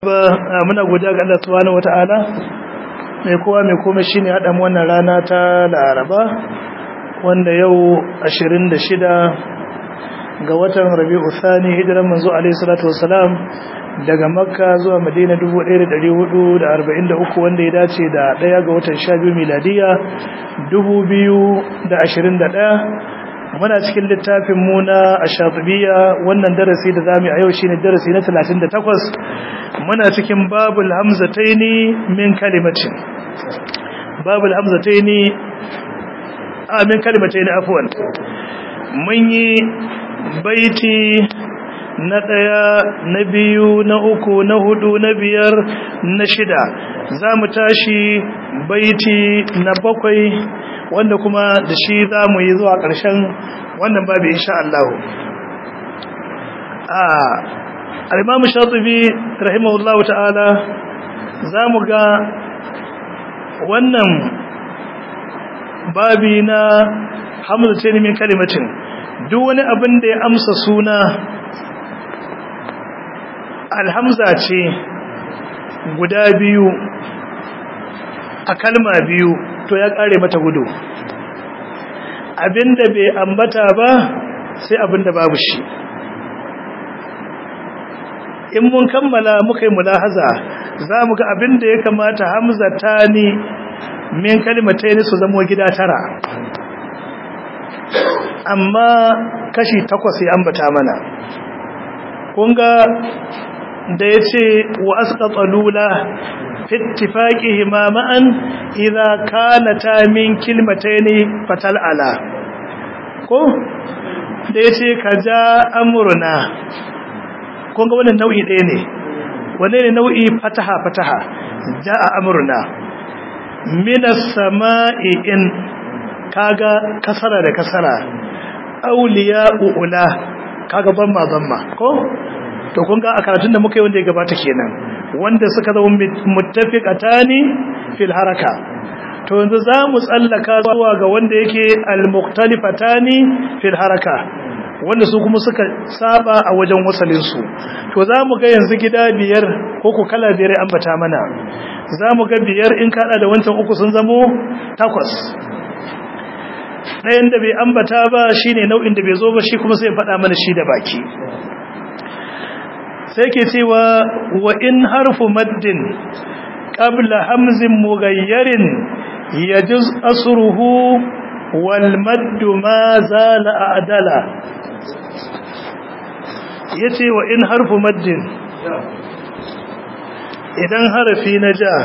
muna godiya ga Allah subhanahu wata'ala mai kowa mai komai shine hada mu wannan rana ta Laraba wanda yau 26 ga watan Rabiul Thani hijiran manzo alaihi salatu wassalam daga Makka zuwa Madina 1443 wanda ya dace da 1 ga watan 12 miladiya 2021 muna cikin littafin mu na ashatibiya wannan darasi da zamu a yau shine darasi na 38 muna cikin babul hamzataini min kalimatin babul hamzataini a min kalimataini afwan mun yi baiti na ɗaya na biyu na uku na hudu na biyar na shida za mu tashi baiti na bakwai wanda kuma da shi za mu yi zuwa ƙarshen wannan babu insha Allah a al-imamu shatibi rahimahullahu ta'ala za mu ga wannan babi na hamza ce min kalimatin duk wani abin da ya amsa suna alhamza ce guda biyu a kalma biyu to ya kare mata gudu abinda bai ambata ba sai abinda babu shi in mun kammala muka yi mulahaza za mu ga abinda ya kamata hamza ta ni min kalmatai su zamo gida tara amma kashi takwas ya ambata mana kunga da ya ce wa asƙaƙa lula fittifaƙihima ma'an idza kanata min kilmataini fatal ala ko da yace kaja amruna kun ga wannan nau'i ɗaya ne wanne ne nau'i fataha fataha jaa amruna minas sama'i in kaga kasara da kasara auliya ula kaga zamma zamma ko to kun ga a karatun da muka yi wanda ya gabata kenan wanda suka zama muttafiqatani fil haraka to yanzu zamu tsallaka zuwa ga wanda yake al-muqtalifatani fil haraka wanda su kuma suka saba a wajen wasalin su to zamu ga yanzu gida biyar ko ku kala biyar ambata mana zamu ga biyar in kada da wancan uku sun zamo takwas ɗayan da bai ambata ba shine nau'in da bai zo ba shi kuma sai faɗa mana shi da baki sai ke cewa wa in harfu maddin qabla hamzin mughayyarin yajuz asruhu wal maddu ma zala adala yace wa in harfu maddin idan harafi na ja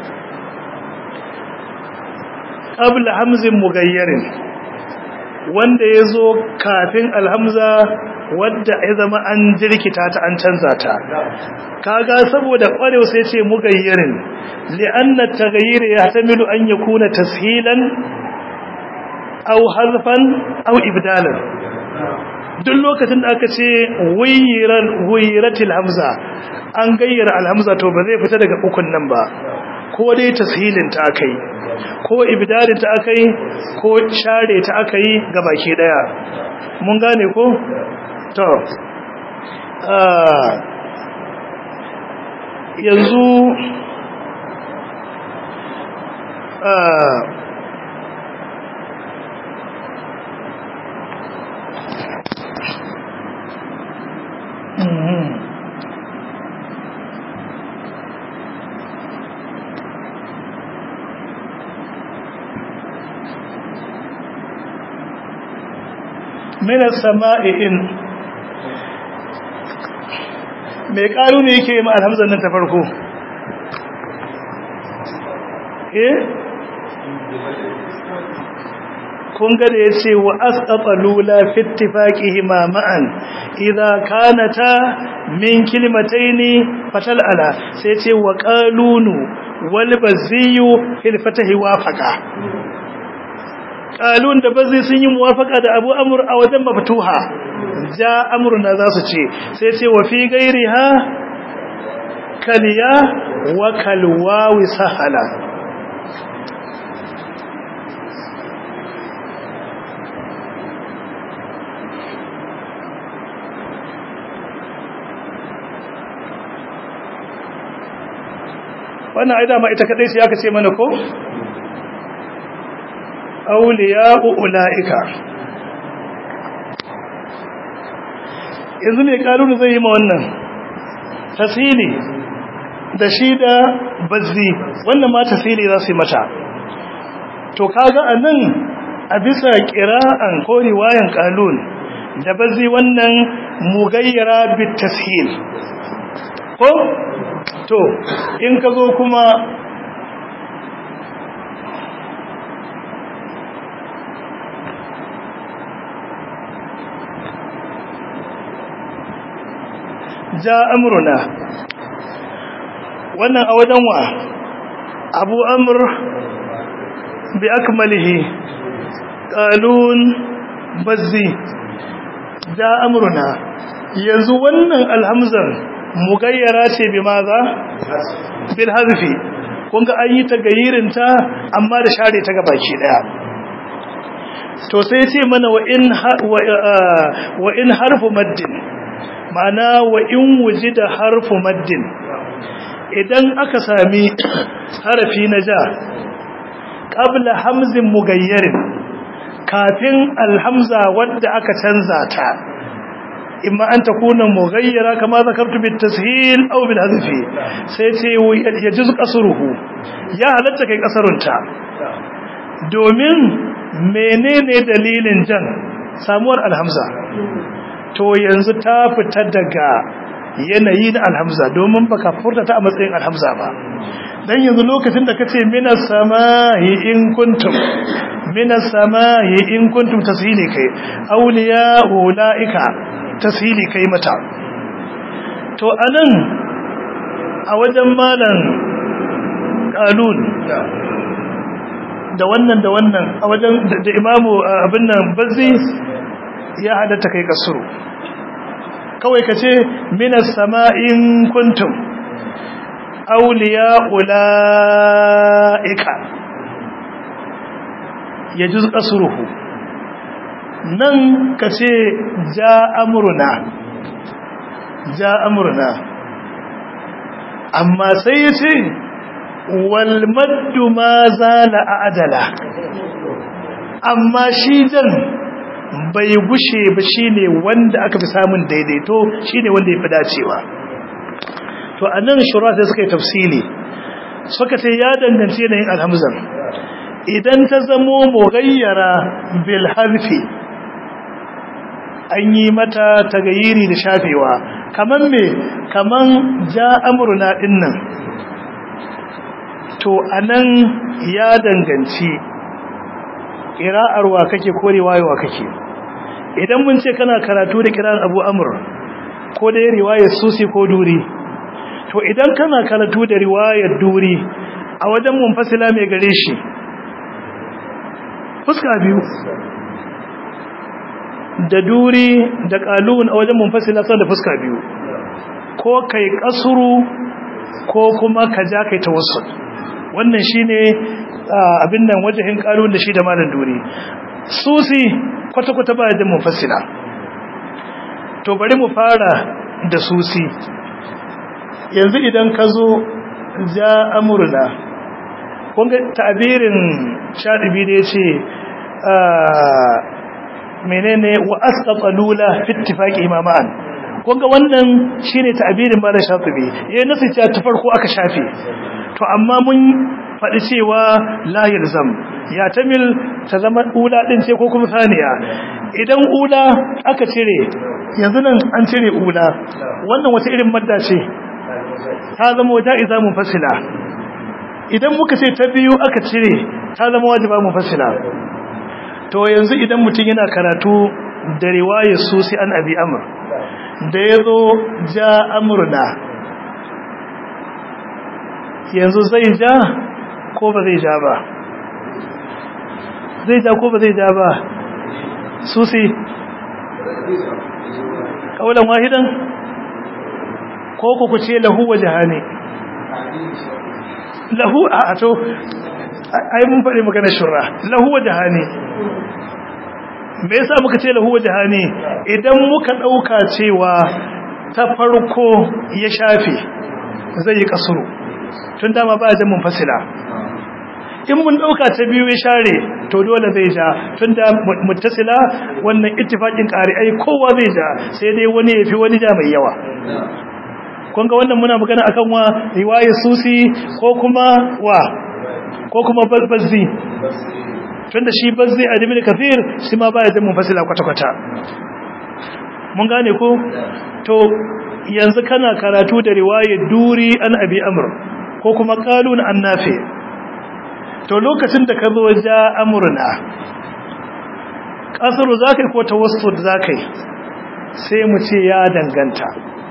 qabla hamzin mughayyarin wanda yazo kafin alhamza wadda ya zama an jirkita ta an canza ta kaga saboda kwarewa sai ce mugayyirin li'anna taghayyir yahtamilu an yakuna tashilan aw harfan aw ibdalan duk lokacin da aka ce wayyiran wayyiratil hamza an gayyara alhamza to ba zai fita daga ukun nan ba ko dai tashilin ta akai ko ibdalin ta akai ko share ta akai gabaki daya mun gane ko to yanzu من السماء إن mai ƙaru ne yake yi alhamzar nan ta farko eh kun ga da ya ce wa asƙaƙa lula fittifaƙi ma'an idha kanata min kilmataini fatal ala sai ce wa ƙalunu wal baziyu fil fatahi wafaqa qalun da bazi sun yi muwafaqa da abu amr a wajen maftuha ja amruna za su ce sai ce wa fi gairiha kaliya wa kalwawi sahala wannan ai dama ita kadai sai aka ce mana ko awliya'u ulaika yanzu mai karunu zai yi ma wannan tasiri da shi da bazzi wannan ma tasiri za su yi mata to kaga a nan a bisa kira'an ko riwayan kalun da bazzi wannan mugayyara bit tashil ko to in ka zo kuma ja amruna wannan a wajen wa abu amr bi akmalihi qalun bazzi ja amruna yanzu wannan alhamzan mugayyara ce bi maza bil hazfi kun ga an yi ta gayirinta amma da share ta gabaki daya to sai ce mana wa in wa in harfu maddin ma'ana wa in wujida harfu maddin idan aka sami harafi na ja qabla hamzin mugayyarin kafin alhamza wadda aka canza ta imma an takuna mughayyara kama zakartu bit tashil aw bil hazfi sai ce yajiz qasruhu ya halatta kai kasarunta domin menene dalilin jan samuwar alhamza to yanzu ta fita daga yanayi na alhamza domin baka furta ta a matsayin alhamza ba dan yanzu lokacin da kace minas samahi in kuntum minas samahi in kuntum tasili kai awliya ulaika tasili kai mata to anan a wajen malan qalun da wannan da wannan a wajen da imamu abin nan bazzi ya halatta kai kasuru kawai ka ce minas sama'in kuntum auliya ula'ika ya ji kasuruhu nan ka ce ja amurna ja amurna amma sai ya ce walmaddu ma zala a adala amma shi jan bai gushe ba shine wanda aka fi samun daidaito shine wanda ya fi dacewa to anan shura sai suka yi tafsili suka ce ya danganci yanayin alhamzan idan ta zamo mughayyara bil harfi an yi mata tagayiri da shafewa kaman me kaman ja amruna dinnan to anan ya danganci ƙira'arwa kake ko riwayewa kake idan mun ce kana karatu da kira'ar abu amur ko da riwayar susi ko duri to idan kana karatu da riwayar duri a wajen munfasila mai gare shi fuska biyu da duri da kalun a wajen munfasila sau da fuska biyu ko kai kasuru ko kuma ka ja kai tawassul wannan shine abin nan wajahin kalun da shi da malam duri susi kwata-kwata ba da mufassila to bari mu fara da susi yanzu idan ka zo ja amurna kunga ta'abirin shaɗibi da ya ce menene wa asqata lula fi ittifaqi imama'an kunga wannan shine ta'abirin malam shafi'i yayin nasu ta ta farko aka shafe to amma mun faɗi cewa la yalzam ya tamil ta zama ula din ce ko kuma saniya idan ula aka cire yanzu nan an cire ula wannan wata irin madda ce ta zama wata iza mufassila idan muka ce ta biyu aka cire ta zama wajiba mufassila to yanzu idan mutum yana karatu da riwayar susi an abi amr da yazo ja amruna yanzu zai ja ko ba zai ja ba zai ja ko ba zai ja ba susi kaulan wahidan ko ku ce lahu wa jahani lahu a to ai mun faɗi magana shura lahu wa jahani me yasa muka ce lahu wa jahani idan muka dauka cewa ta farko ya shafe zai yi kasuru tun dama ba jan munfasila in mun dauka ta biyu ya share to dole zai ja tun da muttasila wannan ittifaqin qari'ai kowa zai ja sai dai wani yafi wani ja mai yawa kun ga wannan muna magana akan wa riwayar susi ko kuma wa ko kuma bazzi tunda shi bazzi a ibn kathir shi ma baya da munfasila kwata kwata mun gane ko to yanzu kana karatu da riwayar duri an abi amr ko kuma qalun an nafi to lokacin da ka zo ja amruna kasru zakai ko tawassut zakai sai mu ce ya danganta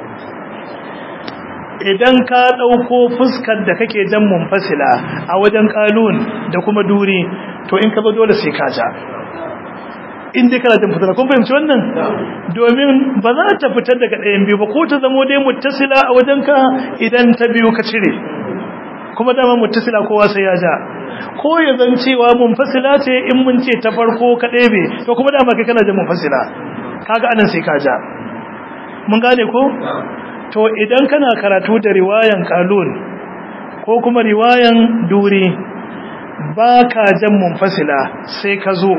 idan ka ɗauko fuskar da kake jan munfasila a wajen kalun da kuma duri to in ka zo dole sai ka ja in dai kana jan fasila kun fahimci wannan domin ba za ta fitar daga ɗayan biyu ba ko ta zamo dai muttasila a wajen ka idan ta biyu ka cire kuma dama muttasila kowa sai ya ja ko ya zan cewa munfasila ce in mun ce ta farko ka ɗebe to kuma dama kai kana jan munfasila kaga anan sai ka ja mun gane ko to idan kana karatu da riwayan kalun ko kuma riwayan duri ba ka jan munfasila sai ka zo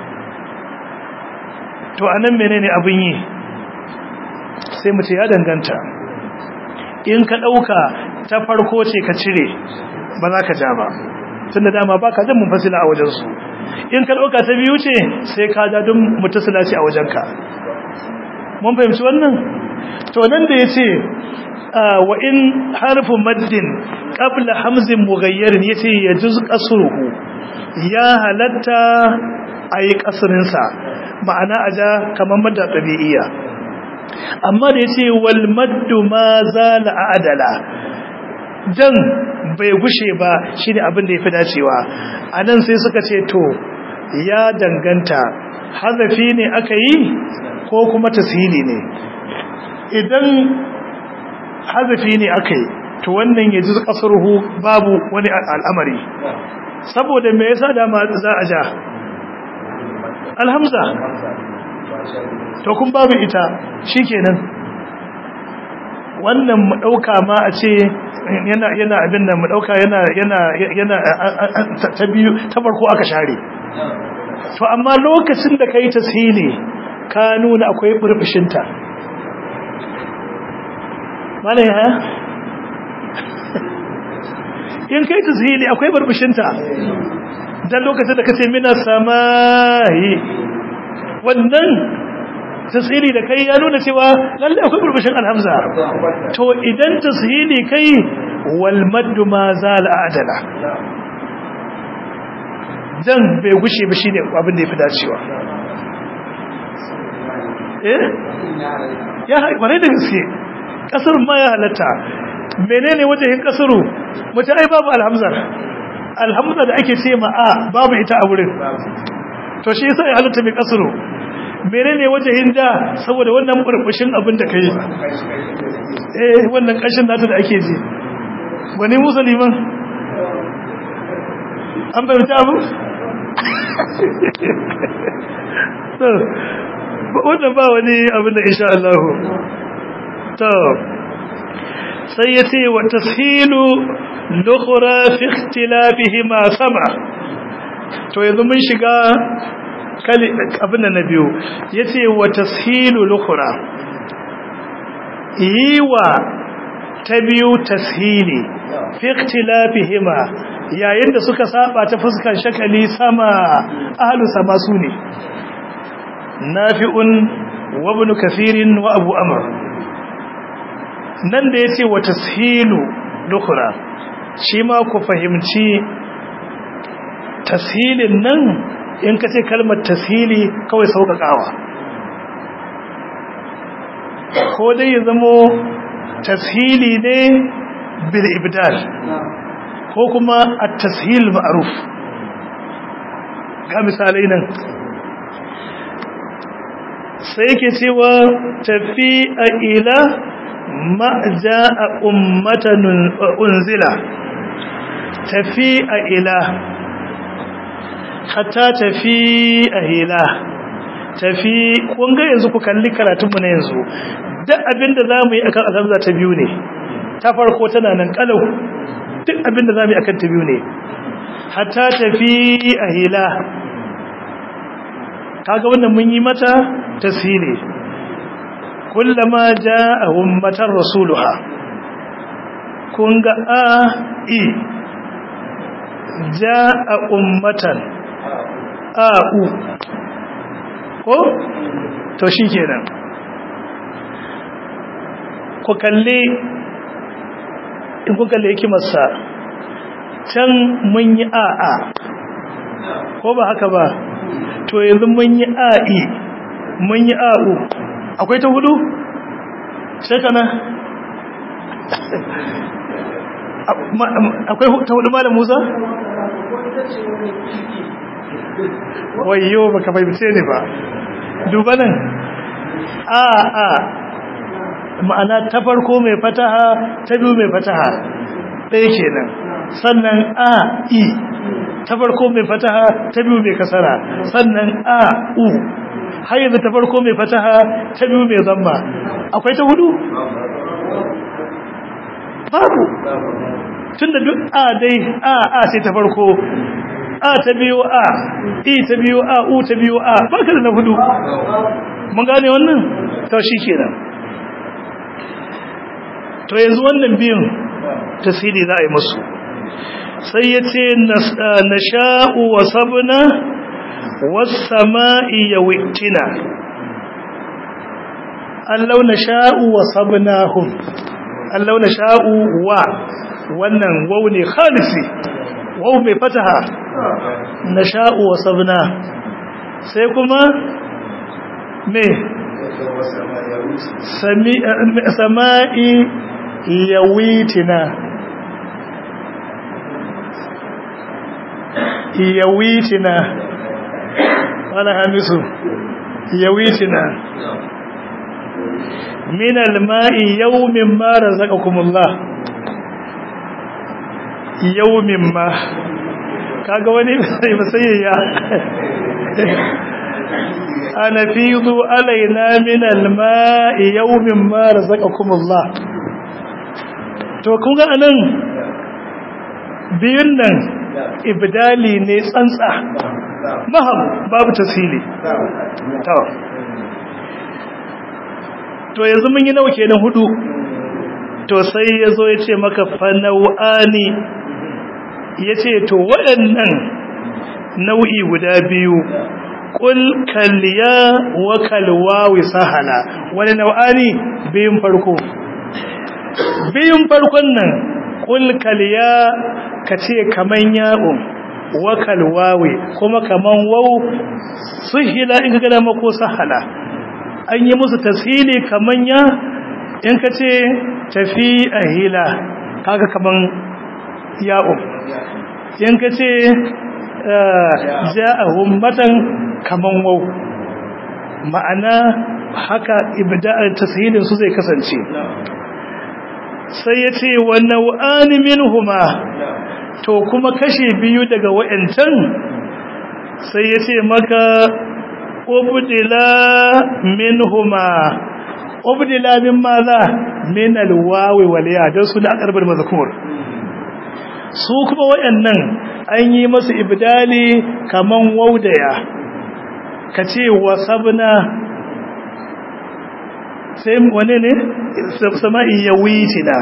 to anan menene abin yi sai mu ce ya danganta in ka ɗauka ta farko ce ka cire ba za ka ja ba tunda dama ba ka jan munfasila a wajensu in ka ɗauka ta biyu ce sai ka ja don mutasila ce a wajenka mun fahimci wannan to nan da ya ce wa in harfu maddin qabla hamzin mughayyarin yace yajuz qasruhu ya halatta ayi kasrin sa ma'ana aja kaman madda tabi'iyya amma da yace wal maddu ma zala adala dan bai gushe ba shine abin da yafi dacewa anan sai suka ce to ya danganta hazafi ne aka yi ko kuma tasili ne idan hazafi ne aka yi to wannan ya ji kasurhu babu wani al'amari saboda me yasa dama za a ja alhamza to kun babu ita shikenan wannan mu dauka ma a ce yana yana abin nan mu dauka yana yana yana ta biyu ta farko aka share to amma lokacin da kai tasili ka nuna akwai burbushinta malai ha in kai tazhili akwai barbushinta dan lokacin da kace mina samai wannan tazhili da kai ya nuna cewa lalle akwai barbushin alhamza to idan tazhili kai wal maddu ma zal adala dan bai gushe ba shine abin da yafi dacewa eh ya bare da gaske kasarun ma ya halatta menene wajen kasuru mace ai babu alhamzar alhamza da ake ce ma a babu ita a wurin to shi yasa ya halatta mai kasuru menene wajen da saboda wannan burbushin abin da kai eh wannan kashin nata da ake ji wani musulman an bayyana abu wannan ba wani abin da insha Allah to sai yace wa tashilu lukhra fi ikhtilafihi ma sama to yanzu mun shiga kali abin da na biyu yace wa tashilu lukhra yiwa ta biyu tashili fi ikhtilafihima yayin da suka saba ta fuskar shakali sama ahlu sama sune nafi'un wa ibn kathirin wa abu amr nan da yace wa tashilu dukhra shi ma ku fahimci tashilin nan in kace kalmar tashili kawai saukakawa ko dai ya zamo tashili ne bil ibdal ko kuma at-tashil ma'ruf ga misalai nan sai yake cewa tafi a ila ma ja'a ummatan unzila tafi a ila hatta tafi a ila tafi kun ga yanzu ku kalli karatunmu na yanzu duk abinda za mu yi akan alhamza ta biyu ne ta farko tana nan kalau duk abinda zamu yi akan ta biyu ne hatta tafi ahila kaga wannan mun yi mata tasiri kullama jaa ummatar rasuluha kun ga a i jaa ummatan a u ko to shikenan ku kalle in ku kalle hikimarsa can mun yi a a ko ba haka ba to yanzu mun yi a i mun yi a u akwai ta hudu sai kana akwai ta hudu malam Musa wayo baka fahimce ne ba duba nan a a ma'ana ta farko mai fataha ta biyu mai fataha ɗaya kenan sannan a i ta farko mai fataha ta biyu mai kasara sannan a u har yanzu ta farko mai fataha ta biyu mai zamma akwai ta hudu babu tunda duk a dai a a sai ta farko a ta biyu a i ta biyu a u ta biyu a baka da na hudu mun gane wannan to kenan. to yanzu wannan biyun tasiri za a yi musu sai ya ce na sha'u wa sabna wasama'i ya wittina allau na sha'u wa sabnahum allau na sha'u wa wannan wau ne khalisi wau mai fataha na sha'u wa sabna sai kuma me sama'i yawitina yawitina wala hamisu yawitina min alma'i yawmin ma razaqakumullah yawmin ma kaga wani sai masayya ana fidu alaina min alma'i yawmin ma razaqakumullah to kun ga anan biyun nan ibdali ne tsantsa mahab babu tasiri to to yanzu mun yi nawa kenan hudu to sai yazo yace maka fanau'ani yace to waɗannan nau'i guda biyu qul kalya wa kalwawi sahala wani nau'ani biyun farko biyun farkon nan qul kalya kace kaman ya'un wa kalwawi kuma kaman waw suhila in kaga dama ko sahala an yi musu tashili kaman ya in kace tafi ahila kaga kaman ya'un in kace ja'ahum matan kaman waw ma'ana haka ibda'ar tashilin su zai kasance sai ya ce wa nau'ani minhuma to kuma kashe biyu daga wa'ancan sai ya ce maka ubdila minhuma ubdila min maza min alwawi wal ya dan su da akarbar mazkur su kuma wa'annan an yi masu ibdali kaman waudaya kace wasabna sai wane ne sama'i ya witina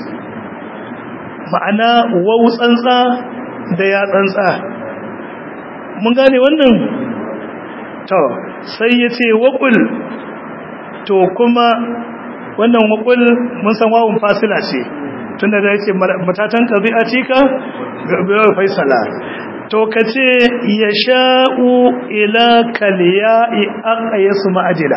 ma'ana wau tsantsa da ya tsantsa mun gane wannan to sai ya ce waƙul to kuma wannan waƙul mun san wawun fasila ce tunda da yake matatan ƙabi'a cika ga faisala to ka ce ya sha'u ila kaliya'i aka yasu ma'ajila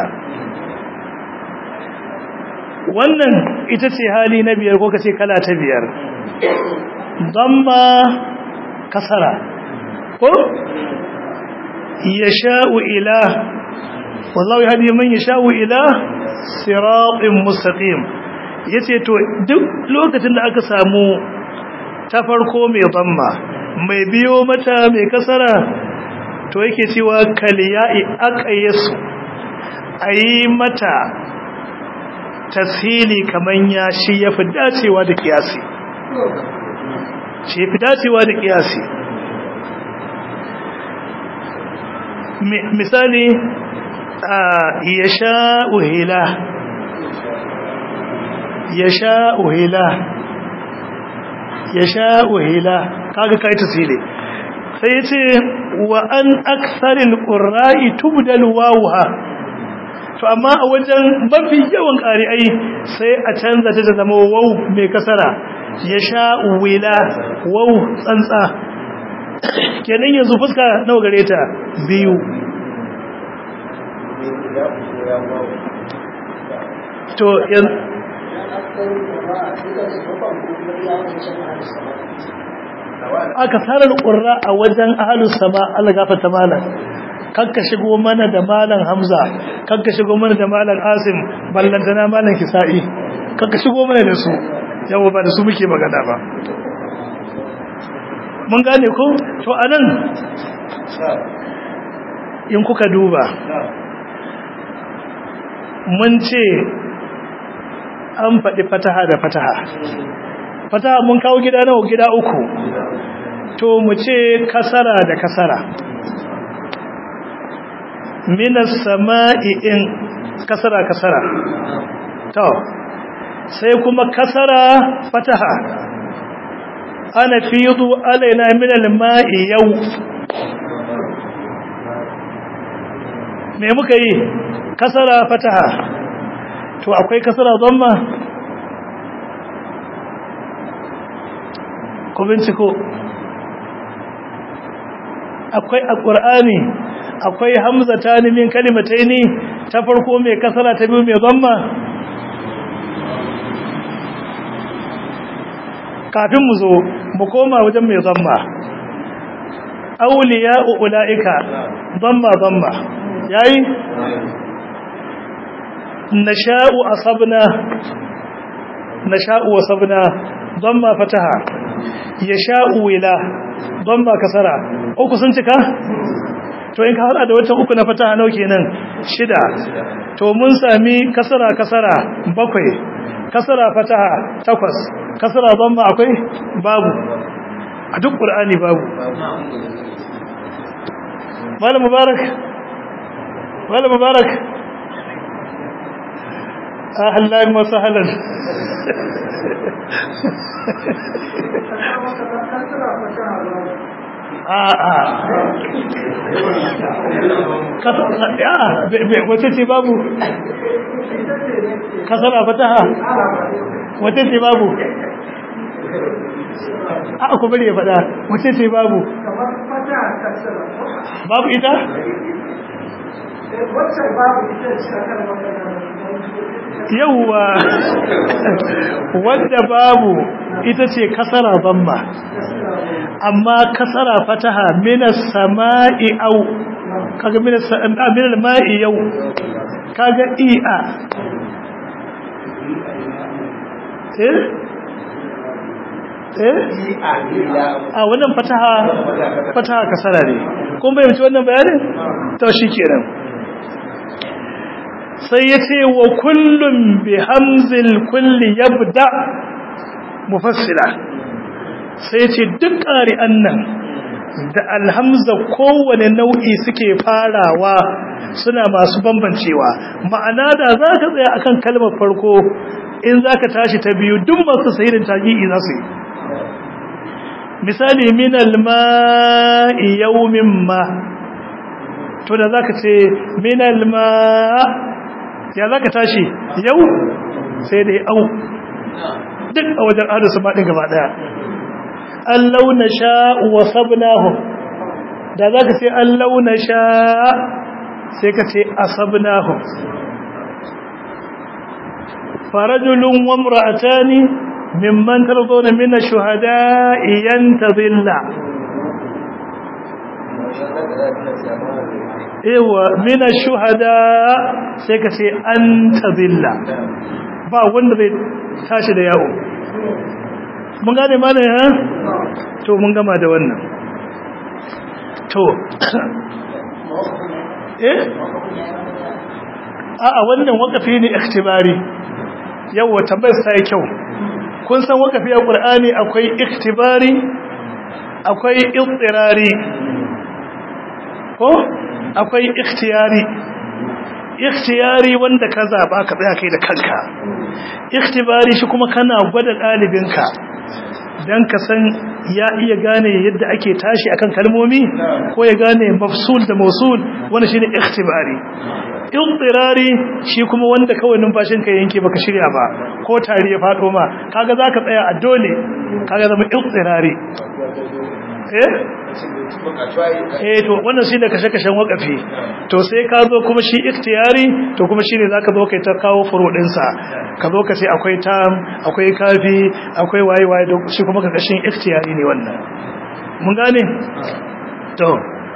wannan ita ce hali na biyar ko kace kala ta biyar damma kasara ko yasha'u ila wallahu yahdi man yasha'u ila siratin mustaqim yace to duk lokacin da aka samu ta farko mai damma mai biyo mata mai kasara to yake cewa kaliya'i aqayasu ayi mata tasiri kaman ya shi ya fi dacewa da kiyasi ce fi dacewa da kiyasi misali ya sha'u hila ya sha'u hila ya sha'u hila kaga kai tasiri sai ya ce wa an aksarin ƙurra'i tubdal wawuha to amma a wajen mafi yawan ƙari'ai sai a canza ta zama wau mai kasara ya sha'u wila wau tsantsa kenan yanzu fuska nawa gare ta biyu to yanzu aka sarar ƙurra a wajen ahalus sama Allah gafarta malam kanka shigo mana da malam Hamza kanka shigo mana da malam Asim ballantana malam Kisa'i kanka shigo mana da su yawa ba da su muke magana ba mun gane ko to anan in kuka duba mun ce an faɗi fataha da fataha fataha mun kawo gida nawa gida uku to mu ce kasara da kasara minas sama'i in kasara kasara to sai kuma kasara fataha ana fidu alaina min alma'i yau me muka yi kasara fataha to akwai kasara dhamma ku binciko akwai a ƙur'ani akwai hamza ta min kalimatai ne ta farko mai kasara ta biyu mai zamma kafin mu zo mu koma wajen mai zamma auliya ula'ika zamma zamma yayi nasha'u asabna nasha'u wasabna zamma fataha yasha'u wila zamma kasara uku sun cika to in ka hada da wata uku na fataha nau kenan shida to mun sami kasara kasara bakwai kasara fataha takwas kasara zamma akwai babu a duk qur'ani babu malam mubarak malam mubarak ahlan wa sahlan a'a wace ce babu kasara fataha wace ce babu a ku bari ya fada wace ce babu babu ita yauwa wadda babu ita ce kasara zamma amma kasara fataha minas sama'i au kaga minas minal ma'i yau kaga i'a eh eh a wannan fataha fataha kasara ne kun bayyana wannan bayanin to shikenan sai yace wa kullum bi hamzil kulli yabda mufassila sai ce duk ƙari'an nan da alhamza kowane nau'i suke farawa suna masu bambancewa ma'ana da za ka tsaya akan kalmar farko in za ka tashi ta biyu duk masu sahirin tagi'i za su yi misali minal ma'i yaumin ma to da za ka ce minal ma ya za ka tashi yau sai dai au duk a wajen adasa maɗin gaba ɗaya an launa sha wa sabnahum da za ka ce an launa sha sai ka ce a sabnahum farajulun wa mura'atani mimman tarzona mina shuhada iyan ta zilla ewa mina shuhada sai ka ce an ta zilla ba wanda zai tashi da yawo mun gane mana ya to mun gama da wannan to eh a a wannan wakafi ne ikhtibari yawa tambayar sai kyau kun san wakafi a qur'ani akwai iktibari akwai ittirari ko akwai ikhtiyari ikhtiyari wanda ka zaba ka tsaya kai da kanka ikhtibari shi kuma kana gwada dalibinka dan ka san ya iya gane yadda ake tashi akan kalmomi ko ya gane mafsul da mausul wannan shine ikhtibari ittirari shi kuma wanda kawai numfashin ka yanke baka shirya ba ko tari ya fado ma kaga zaka tsaya a dole kaga zama ittirari eh eh to wannan shine kashe-kashen wakafi to sai ka zo kuma shi ikhtiyari to kuma shine zaka zo kai ta kawo furo din sa ka zo ka ce akwai tam akwai kafi akwai waye waye shi kuma kashin ikhtiyari ne wannan mun gane to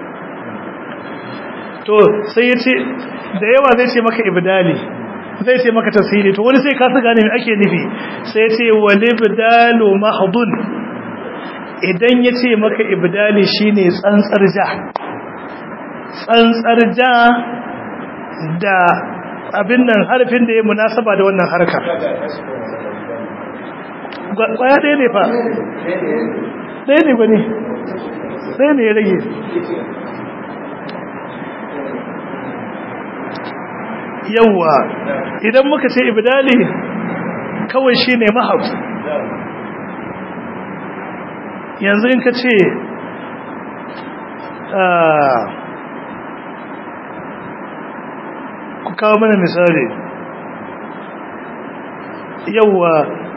to sai yace da yawa zai ce maka ibdali zai ce maka tasiri to wani sai ka gane me ake nufi sai yace walibdalu mahdun idan ya ce maka ibdali shine tsantsar ja tsantsar ja da abin nan harfin da ya munasaba da wannan harkar kwaya ɗaya ne fa ɗaya ne ba ne ɗaya ne ya rage yawwa idan muka ce ibdali kawai shine mahab yanzu in ka ce ku kawo mana misali yauwa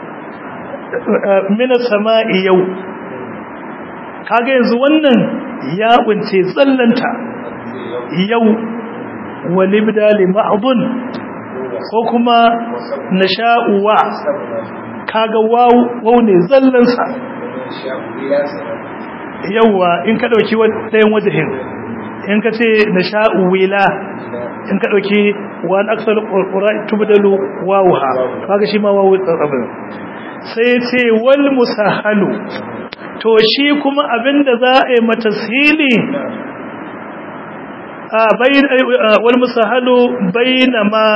mina sama'i yau kaga yanzu wannan ya kunce tsallanta yau walibdali ma'adun ko kuma nasha'uwa kaga wau ne zallansa yawwa in ka dauki ɗayan wajahin in ka ce na sha'u wila in ka dauki wani aksal ƙura tubdalu wawuha kaga shi ma wawu tsabin sai ce wal musahalu to shi kuma abinda za a yi matasili a bayin wal musahalu bainama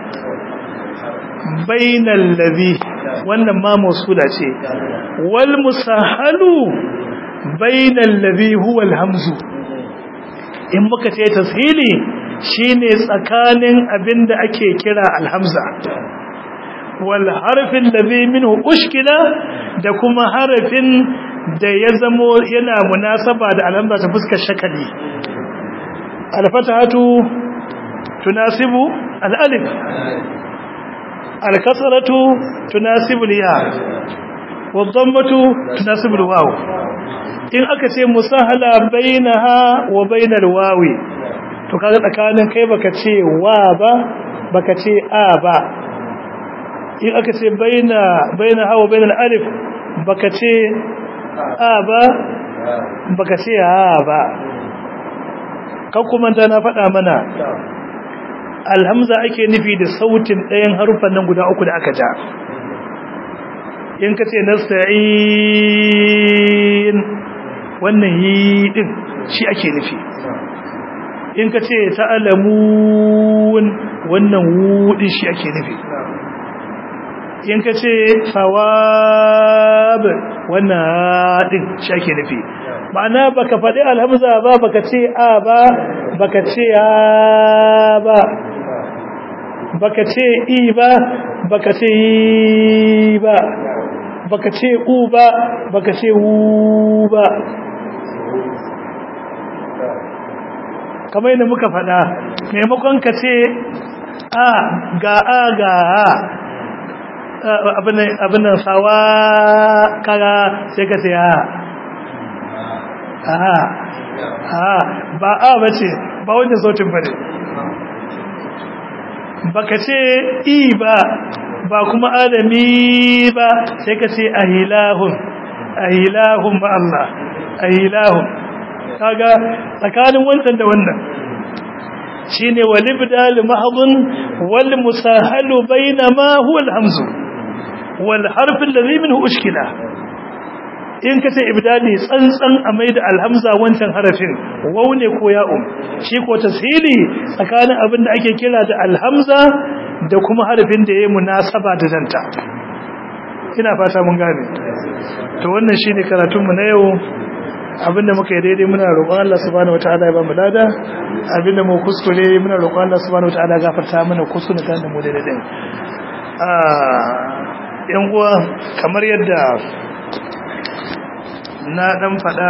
bainal ladhi wannan ma mausula ce wal musahalu bainal ladhi huwa al hamzu in muka ce tashili shine tsakanin abinda ake kira al hamza wal harfin ladhi minhu ushkila da kuma harafin da ya zamo yana munasaba da al hamza ta fuskar shakali al fatahatu tunasibu al alif الكسرة تناسب الياء والضمة تناسب الواو in aka ce musahala bainaha wa bainal wawi to kaga tsakanin kai baka ce wa ba baka ce a ba in aka ce baina bainaha wa bainal alif baka ce a ba baka ce ha ba kan kuma ta na faɗa mana alhamza ake nufi da sautin ɗayan harufan nan guda uku da aka ja in ka ce nasta'in wannan yi din shi ake nufi in ka ce ta'alamun wannan wudin shi ake nufi in ka ce sawab wannan din shi ake nufi ma'ana baka faɗi alhamza ba baka ce a ba baka ce a ba baka ce i ba baka ce yi ba baka ce u ba baka ce wu ba kamar yadda muka faɗa maimakon ka ce a ga a ga a abin nan sawa kaga sai ka ce a a ba a ba ce ba wajen sautin ba ne baka ce i ba ba kuma adami ba sai ka ce ahilahun ahilahun ba Allah ahilahun kaga tsakanin wancan da wannan shine walibdal mahdun wal musahalu bainama huwa alhamzu wal harf alladhi minhu ushkila in ka ce ibdali tsantsan a mai da alhamza wancan harafin wau ne ko ya'um shi ko tashili tsakanin abin da ake kira da alhamza da kuma harafin da ya yi munasaba da danta ina fata mun gane to wannan shine karatunmu na yau abinda muka yi daidai muna roƙon Allah subhanahu wataala ya ba mu lada abinda mu kuskure muna roƙon Allah subhanahu wataala ya gafarta mana kuskure ta da mu daidai din yan uwa kamar yadda na dan faɗa